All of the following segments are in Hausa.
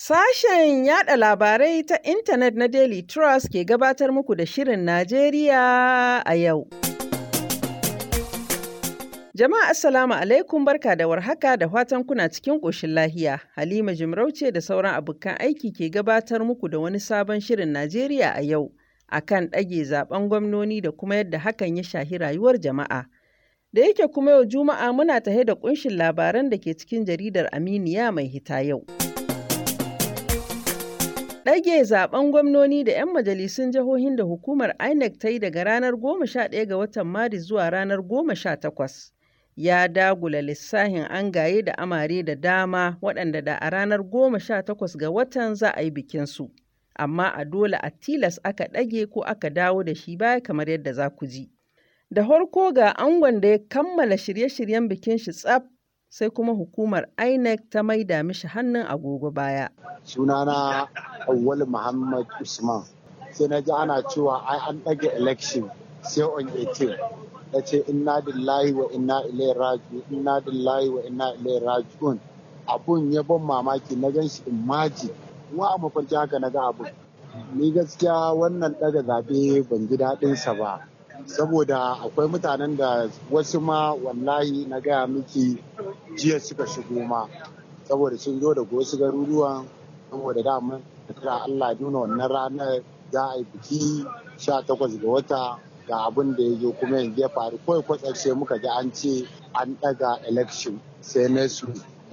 Sashen yada labarai ta intanet na Daily Trust ke gabatar muku da Shirin Najeriya a yau. Jama'a Assalamu alaikum barka da warhaka da fatan kuna cikin ƙoshin lahiya. Halima Jimarauce da sauran abokan aiki ke gabatar muku da wani sabon Shirin Najeriya a yau akan ɗage zaben gwamnoni da kuma yadda hakan ya shahi rayuwar jama'a. Da yake kuma yau Juma'a muna tahe da ƙunshin labaran da ke cikin jaridar Aminiya mai hita yau. Ɗage zaben gwamnoni da 'yan majalisun jihohin da hukumar INEC ta yi daga ranar 11 ga watan Maris zuwa ranar 18 ya dagula lissahin angaye da amare da dama waɗanda da a ranar 18 ga watan za a yi bikinsu. Amma a dole a tilas aka ɗage ko aka dawo da shi baya kamar yadda za ku ji. Da farko ga angon da ya kammala shirye-shiryen bikin shi tsaf sai kuma hukumar INEC ta maida mishi hannun agogo baya. Sunana Awwal Muhammad Usman. Sai na ji ana cewa ai an ɗage election sai on 18. Ya ce inna lillahi wa inna ilaihi raji'un inna lillahi wa inna ilaihi raji'un. Abun ya ban mamaki na gan shi imaji. Wa a mafarki haka na ga abun. Ni gaskiya wannan ɗaga zaɓe ban ji daɗinsa ba. saboda akwai mutanen da wasu ma wallahi na gaya miki jiya suka shigo ma saboda sun zo daga wasu garuruwan saboda dama da Allah nuna wannan ranar za a yi biki 18 ga wata ga abin da ya zo kuma yanzu ya faru kawai kwatsar muka ji an ce an daga election sai na su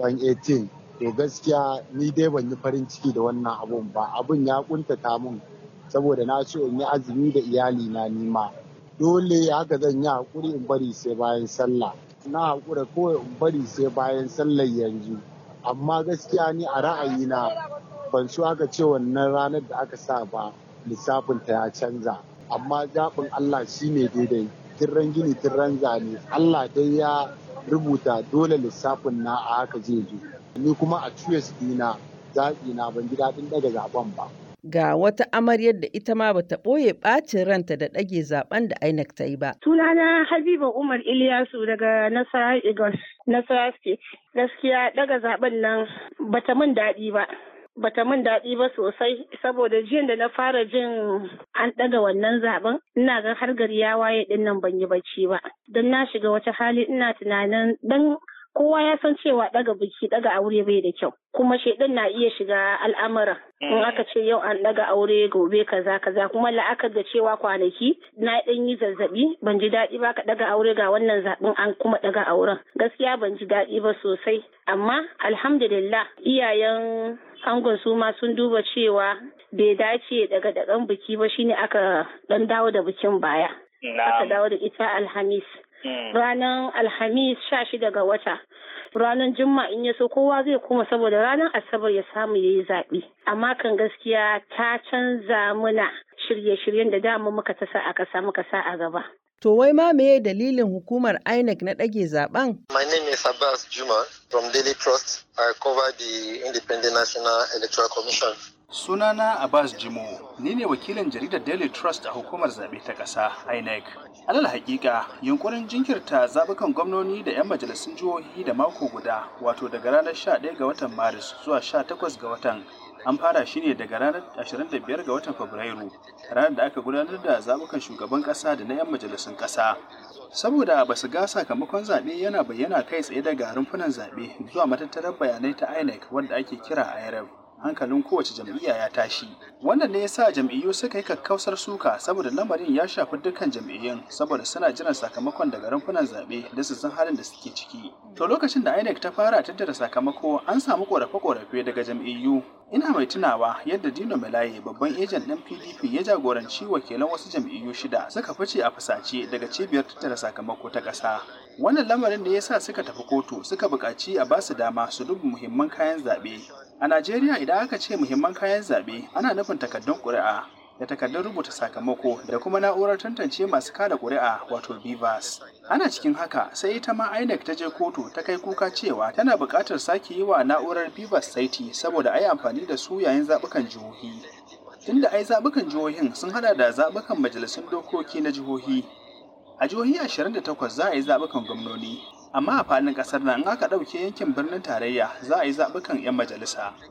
18 to gaskiya ni dai ban yi farin ciki da wannan abun ba abun ya kuntata mun saboda na so in yi azumi da iyali na nima dole haka zan yi haƙuri in bari sai bayan sallah na haƙura kawai in bari sai bayan sallar yanzu amma gaskiya ni a ra'ayina ban so aka ce wannan ranar da aka sa ba lissafin ta ya canza amma zaɓin Allah shine daidai tirran gini tirran zane Allah dai ya rubuta dole lissafin na a haka zai zo ni kuma a tuyas dina zaɓi na ban ji daɗin ɗaga zaɓen ba ga wata amaryar da ita ma bata ɓoye ɓacin ranta da ɗage zaben da INEC ta yi ba. Sunana Habiba Umar Iliyasu daga Nasara Igos, Nasara State. Gaskiya ɗaga zaben nan bata min daɗi ba. Bata min daɗi ba sosai saboda jiyan da na fara jin an ɗaga wannan zaben ina ga har gari ya waye ɗin nan ban yi bacci ba. Don na shiga wata hali ina tunanin dan kowa ya san cewa daga biki daga aure bai da kyau kuma shaidan na iya shiga al'amuran in aka ce yau an daga aure gobe kaza kaza kuma la'akar da cewa kwanaki na dan yi zazzabi ban ji daɗi ba ka daga aure ga wannan zaɓin an kuma daga auren gaskiya ban ji daɗi ba sosai amma alhamdulillah iyayen angon su ma sun duba cewa bai dace daga dagan biki ba shine aka dan dawo da bikin baya aka dawo da ita alhamis ranar alhamis sha shida ga wata ranar juma in ya so kowa zai koma saboda ranar asabar ya samu ya yi zaɓe amma kan gaskiya ta canza muna shirye-shiryen da dama muka ta sa a ƙasa muka sa a gaba To wai ma meye dalilin hukumar INEC na ɗage zaben? My name is Abbas Juma from Daily Trust. I cover the Independent National Electoral Commission. Sunana Abbas Jimo, ni ne wakilin jaridar Daily Trust a hukumar zaɓe ta ƙasa INEC. Alal hakika, yunkurin jinkirta zaɓukan gwamnoni da 'yan majalisun jihohi da mako guda, wato daga ranar 11 ga watan Maris zuwa 18 ga watan an fara shi ne daga ranar 25 ga watan Fabrairu, ranar da aka gudanar da zaɓukan shugaban ƙasa da na 'yan majalisun ƙasa. Saboda ba su ga sakamakon zaɓe yana bayyana kai tsaye daga rumfunan zaɓe zuwa matattarar bayanai ta INEC wanda ake kira IRF. hankalin kowace jam'iyya ya tashi wannan ne yasa jam'iyyu suka yi kakkausar suka saboda lamarin ya shafi dukkan jam'iyyun saboda suna jiran sakamakon daga rumfunan zaɓe da su san halin da suke ciki to lokacin da INEC ta fara tattara sakamako an samu korafe-korafe daga jam'iyyu ina mai tunawa yadda Dino Melaye babban ejen ɗin PDP ya jagoranci wakilan wasu jam'iyyu shida suka fice a fusace daga cibiyar tattara sakamako ta ƙasa wannan lamarin ne yasa suka tafi kotu suka buƙaci a basu dama su duba muhimman kayan zaɓe A Najeriya idan aka ce muhimman kayan zaɓe ana nufin takardun ƙuri'a da takardun rubuta sakamako da kuma na'urar tantance masu kada ƙuri'a wato BVAS. Ana cikin haka sai ita ma INEC ta je kotu ta kai kuka cewa tana buƙatar sake yi wa na'urar BVAS saiti saboda a yi amfani da su yayin zaɓukan jihohi. Tunda ai zaɓukan jihohin sun hada da zaɓukan majalisun dokoki na jihohi. A jihohi 28 za a yi zaɓukan gwamnoni, amma a faɗin ƙasar nan in aka ɗauke yankin birnin tarayya za a yi zaɓukan 'yan majalisa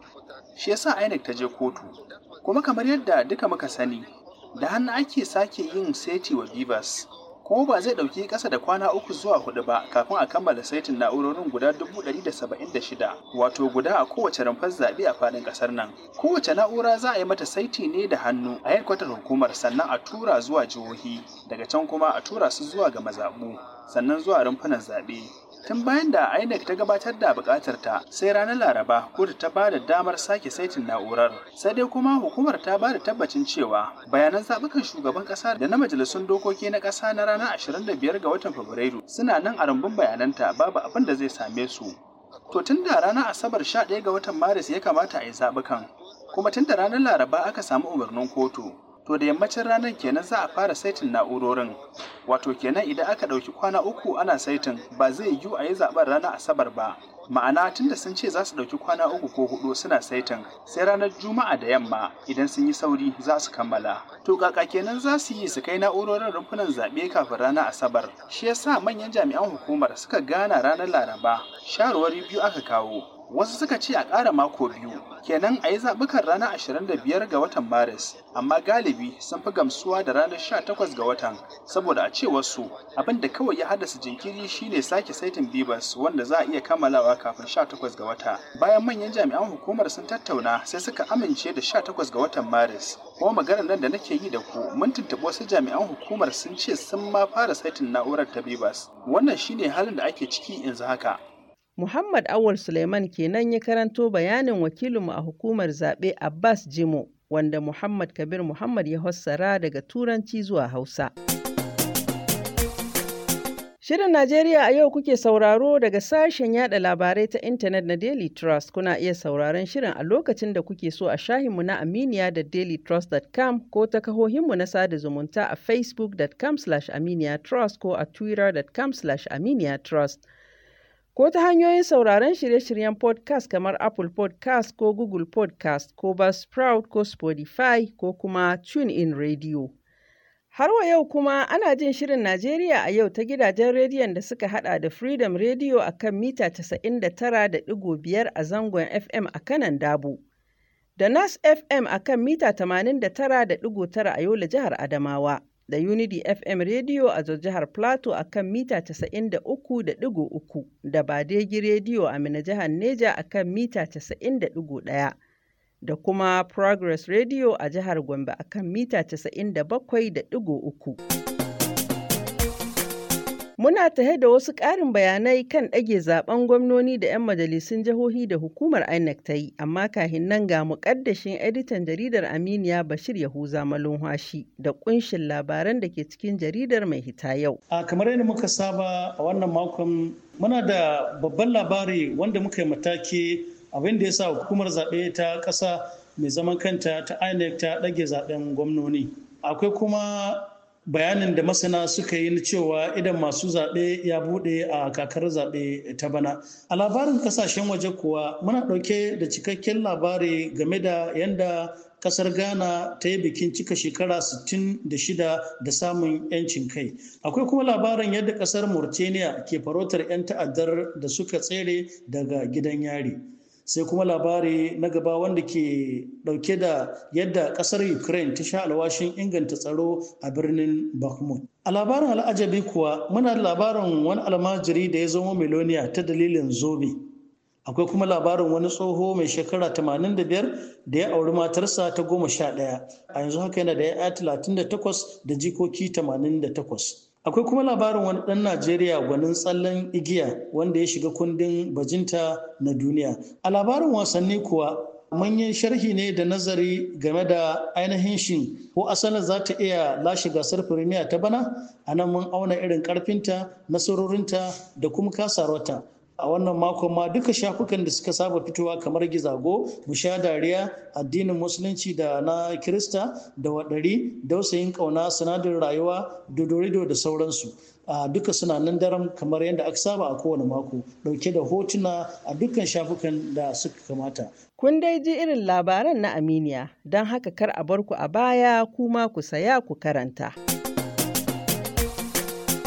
shi yasa INEC ta je kotu kuma kamar yadda duka muka sani da hannu ake sake yin seti wa Bivas kuma ba zai ɗauki ƙasa da kwana uku zuwa hudu ba kafin a kammala saitin na'urorin guda dubu ɗari da saba'in da shida wato guda a kowace rumfar zaɓe a faɗin ƙasar nan kowace na'ura za a yi mata saiti ne da hannu a yankwatar hukumar sannan a tura zuwa jihohi daga can kuma a tura su zuwa ga mazaɓu sannan zuwa rumfunan zaɓe tun bayan da INEC ta gabatar da bukatar ta sai ranar Laraba kotu ta ba da damar sake saitin na'urar sai dai kuma hukumar ta ba da tabbacin cewa bayanan zaɓukan shugaban ƙasa da na majalisun dokoki na ƙasa na ranar 25 ga watan Fabrairu suna nan a rumbun bayananta babu abin da zai same su to tun da ranar Asabar 11 ga watan Maris ya kamata a yi zaɓukan kuma tun da ranar Laraba aka samu umarnin kotu to da yammacin ranar kenan za a fara saitin na'urorin wato kenan idan aka ɗauki kwana uku ana saitin ba zai yiwu a yi zaɓen ranar asabar ba ma'ana tunda sun ce za su ɗauki kwana uku ko hudu suna saitin sai ranar juma'a da yamma idan sun yi sauri za su kammala to kaka kenan za su yi su kai na'urorin rumfunan zaɓe kafin ranar asabar shi yasa manyan jami'an hukumar suka gana ranar laraba shawarwari biyu aka kawo wasu suka ce a ƙara mako biyu kenan a yi zaɓukan ranar 25 ga watan maris amma galibi sun fi gamsuwa da ranar 18 ga watan saboda a cewar su abin da kawai ya haddasa jinkiri shine sake saitin bibas wanda za a iya kammalawa kafin 18 ga wata bayan manyan jami'an hukumar sun tattauna sai suka amince da 18 ga watan maris kuma maganar nan da nake yi da ku mun tuntuɓi wasu jami'an hukumar sun ce sun ma fara saitin na'urar ta bibas wannan shine halin da ake ciki yanzu haka Muhammad Awal Suleiman kenan ya karanto bayanin wakilinmu a hukumar zaɓe Abbas Jimo wanda Muhammad Kabir Muhammad ya fassara daga Turanci zuwa Hausa. Shirin Najeriya a yau kuke sauraro daga sashen yada labarai ta intanet na Daily Trust. Kuna iya sauraron shirin a lokacin da kuke so a shahinmu na Aminiya da dailytrust.com ko ta kahohinmu na sada zumunta a facebook.com aminiyatrust ko a twitter.com aminiyatrust. ko ta hanyoyin sauraron shirye-shiryen podcast kamar Apple podcast ko Google podcast ko Buzzsprout ko Spotify ko kuma TuneIn Radio. Har wa yau kuma ana jin shirin Najeriya a yau ta gidajen rediyon da suka hada da Freedom Radio a kan mita 99.5 a zangon FM a kanan Dabu, da Nas FM a kan mita 89.9 a Yola jihar Adamawa. da Unity FM Radio a jihar Plateau a kan mita 93.3 da Badegi Radio a Mina jihar Neja a kan mita 90.1 da kuma Progress Radio a jihar Gombe a kan mita 97.3. Muna tahe da wasu ƙarin bayanai kan ɗage zaben gwamnoni da 'yan majalisun jihohi da hukumar INEC ta yi, amma kahin nan ga muƙaddashin editan jaridar Aminiya Bashir Yahuza Malumhashi da ƙunshin labaran da ke cikin jaridar mai hita yau. A kamar yadda muka saba a wannan makon muna da babban labari wanda muka yi mataki abin da ya sa hukumar zaɓe ta ƙasa mai zaman kanta ta INEC ta ɗage zaɓen gwamnoni. Akwai kuma bayanin da masana suka yi na cewa idan masu zaɓe ya buɗe a kakar zaɓe ta bana. A labarin ƙasashen waje kuwa muna ɗauke da cikakken labari game da yadda ƙasar Ghana ta yi bikin cika shekara 66 da samun 'yancin kai. Akwai kuma labarin yadda ƙasar Mauritania ke farautar 'yan ta'addar da suka tsere daga gidan yari. sai kuma labari na gaba wanda ke dauke da yadda kasar ukraine ta sha alwashin inganta tsaro a birnin bakhmut a labarin al'ajabi kuwa muna da labarin wani almajiri da ya zama miloniya ta dalilin zobe akwai kuma labarin wani tsoho mai shekara 85 da ya auri matarsa ta goma sha ɗaya a yanzu haka yana da ya 38 da jikoki 88 akwai kuma labarin wani ɗan najeriya gwanin tsallen igiya wanda ya shiga kundin bajinta na duniya a labarin wasanni kuwa mun yi sharhi ne da nazari game da ainihin shin ko asalin za ta iya lashe gasar firimiya ta bana a nan mun auna irin karfinta nasarorinta da kuma kasarwata a wannan makon ma duka shafukan da suka saba fitowa kamar gizago sha dariya addinin musulunci da na kirista da waɗari dausayin ƙauna sinadarin rayuwa dodorido da sauransu a duka suna nan daram kamar yadda aka saba a kowane mako ɗauke da hotuna a dukkan shafukan da suka kamata Kun dai ji irin labaran na Aminiya, don haka kar a bar ku a baya kuma ku saya ku karanta.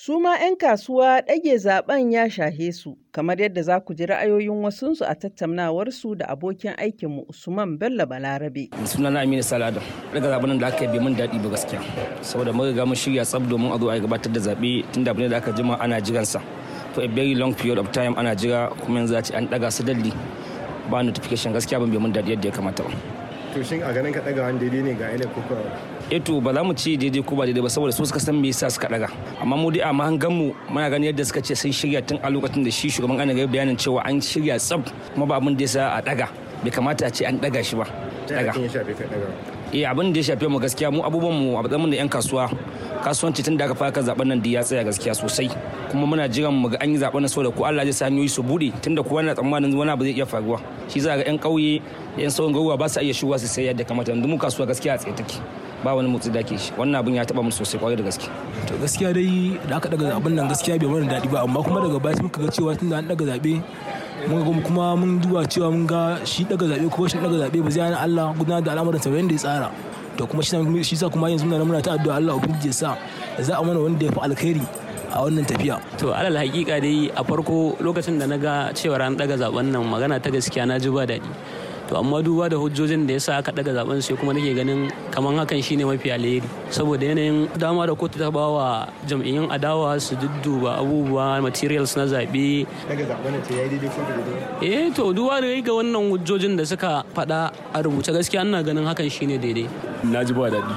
Su ma 'yan kasuwa ɗage zaben ya shahe su, kamar yadda za ku ji ra'ayoyin wasunsu a tattaunawarsu da abokin aikinmu Usman Bello Balarabe. Sunana Aminu Salado, daga zaben da aka yi bai mun daɗi ba gaskiya. Saboda mun riga mun shirya tsab domin a zo a gabatar da zaɓe tun da abin da aka jima ana jiransa. For a very long period of time ana jira kuma yanzu a ce an ɗaga su dalli ba notification gaskiya ban bai mun daɗi yadda ya kamata ba. To shin a ganin ka ɗaga wani daidai ne ga ainihin kuka eto ba za mu ci daidai ko ba daidai ba saboda su suka san me yasa suka daga amma mu dai a mahangan mu muna ganin yadda suka ce sun shirya tun a lokacin da shi shugaban ana gari bayanin cewa an shirya tsab kuma ba abin da yasa a daga bai kamata a ce an daga shi ba daga ya shafe ka daga eh abin da ya shafe mu gaskiya mu abubuwan mu a matsayin da yan kasuwa kasuwanci tun da aka fara zaben nan da ya tsaya gaskiya sosai kuma muna jiran mu ga an yi zaben nan saboda ko Allah zai sa hanyoyi su bude tunda kowa yana tsammanin wani abu zai iya faruwa shi za ga yan kauye yan sauran garuruwa ba su iya shigowa su sayar da kamata yanzu mu kasuwa gaskiya a tsaye take ba wani motsi da ke shi wannan abin ya taba mu sosai kwarai da gaske to gaskiya dai da aka daga zaben nan gaskiya bai mana daɗi ba amma kuma daga baya muka ga cewa tunda an daga zabe mun ga kuma mun duba cewa mun ga shi daga zabe ko shi daga zabe ba zai hana Allah gudanar da al'amuran sa yanda ya tsara to kuma shi sa kuma yanzu muna ta addu'a Allah ubangiji ya sa za a mana wanda ya fi alkhairi a wannan tafiya. To alal hakika dai a farko lokacin da na ga cewa an daga zaben nan magana ta gaskiya na ji ba daɗi. To amma duba da hujjojin da yasa aka daga zaben sai kuma nake ganin kaman hakan shine mafi alheri saboda yanayin dama da kotu ta bawa jam'iyyun adawa su dudduba abubuwa materials na zabe. Daga zaben ta yayi daidai ko daidai? Eh to duba da ga wannan hujjojin da suka faɗa a rubuce gaskiya ina ganin hakan shine daidai. Na ji ba daɗi.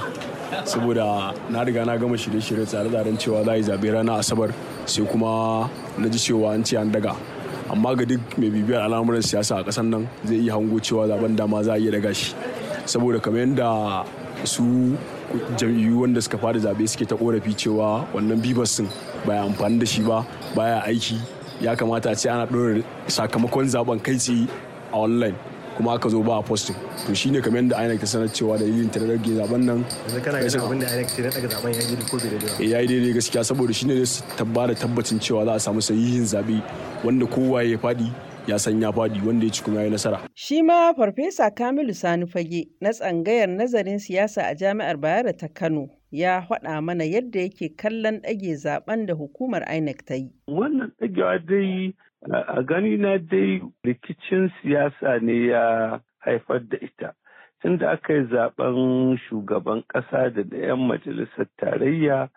saboda na riga na gama shirye-shirye tsare-tsaren cewa za a yi zaɓe ranar asabar sai kuma na ji cewa an ce an daga amma ga duk mai bibiyar al'amuran siyasa a ƙasar nan zai iya hango cewa zaben dama za a iya daga shi saboda kamar yadda su jam'iyyu wanda suka fara zaɓe suke ta korafi cewa wannan bibas din baya amfani da shi ba baya aiki ya kamata a ce ana ɗora sakamakon zaben kai tsaye a online kuma aka zo ba a posting to shine kamar yadda INEC ta sanar cewa dalilin ta rage zaben nan yanzu kana ganin abin da INEC ta daga zaben ya yi ko bai daidai ya yi daidai gaskiya saboda shine zai tabbata tabbacin cewa za a samu sahihin zabe wanda kowa ya fadi ya san ya fadi wanda ya ci kuma ya yi nasara shi ma farfesa Kamilu Sani Fage na tsangayar nazarin siyasa a Jami'ar Bayero ta Kano ya faɗa mana yadda yake kallon ɗage zaben da hukumar INEC ta yi wannan ɗagewa dai a gani na dai rikicin siyasa ne ya haifar da ita tun da aka yi zaben shugaban ƙasa da da 'yan majalisar tarayya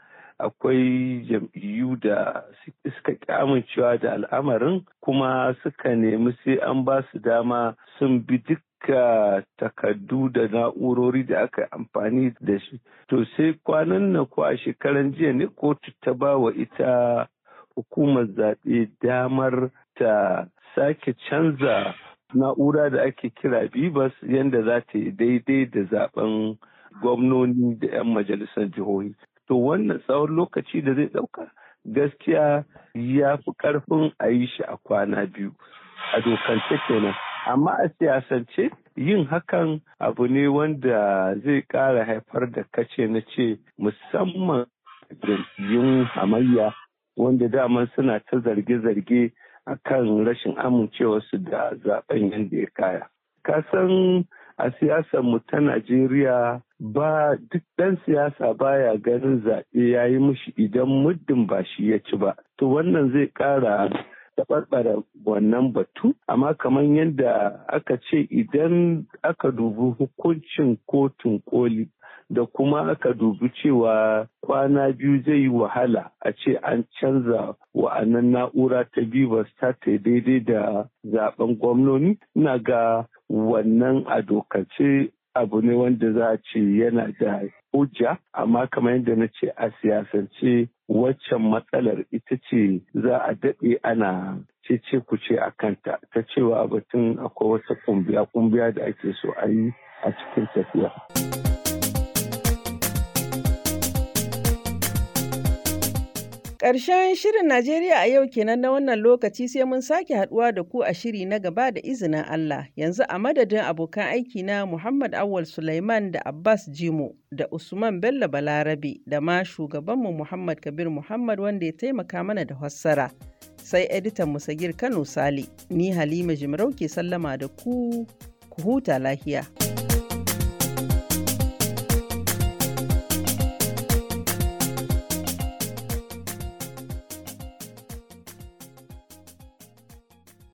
akwai jam'iyyu da suka amincewa da al'amarin kuma suka nemi sai an ba su dama sun bi duka takardu da na'urori da aka amfani da shi to sai kwanan nan ko a shekaran jiya ne kotu ta ba wa ita hukumar zaɓe damar ta sake canza na'ura da ake kira bibas yadda za ta yi daidai da zaben gwamnoni da 'yan majalisar jihohi to wannan tsawon lokaci da zai ɗauka gaskiya ya fi ƙarfin a yi shi a kwana biyu a dokance kenan amma a siyasance yin hakan abu ne wanda zai ƙara haifar da kace na ce musamman jam'iyyun hamayya wanda daman suna ta zarge-zarge a kan rashin amincewarsu da zaben yadda ya kaya. Kasan a siyasar mu ta Najeriya ba duk ɗan siyasa baya ganin zaɓe ya yi mushi idan muddin ba shi ya ci ba. To wannan zai ƙara taɓarɓara wannan batu, amma kamar yadda aka ce idan aka dubi hukuncin kotun koli da kuma aka dubi cewa kwana biyu zai yi wahala a ce an canza wa'annan na'ura ta bibas ta ta daidai da zaben gwamnoni ina ga wannan a dokace abu ne wanda za a ce yana da hujja amma kamar yadda na ce a siyasance waccan matsalar ita ce za a daɗe ana cece kuce a kanta ta cewa batun akwai wata kumbiya kumbiya da ake so a yi a cikin tafiya. Ƙarshen shirin Najeriya a yau kenan na wannan lokaci sai mun sake haɗuwa da ku a shiri na gaba da izinin Allah. Yanzu a madadin abokan aiki na Muhammad Awal Sulaiman da Abbas Jimo da Usman Bello Balarabe da ma shugabanmu Muhammad Kabir Muhammad wanda ya taimaka mana da hassara. Sai editan Musagir Kano Sale, ni Halima Jimarau ke sallama da ku, ku huta lahiya.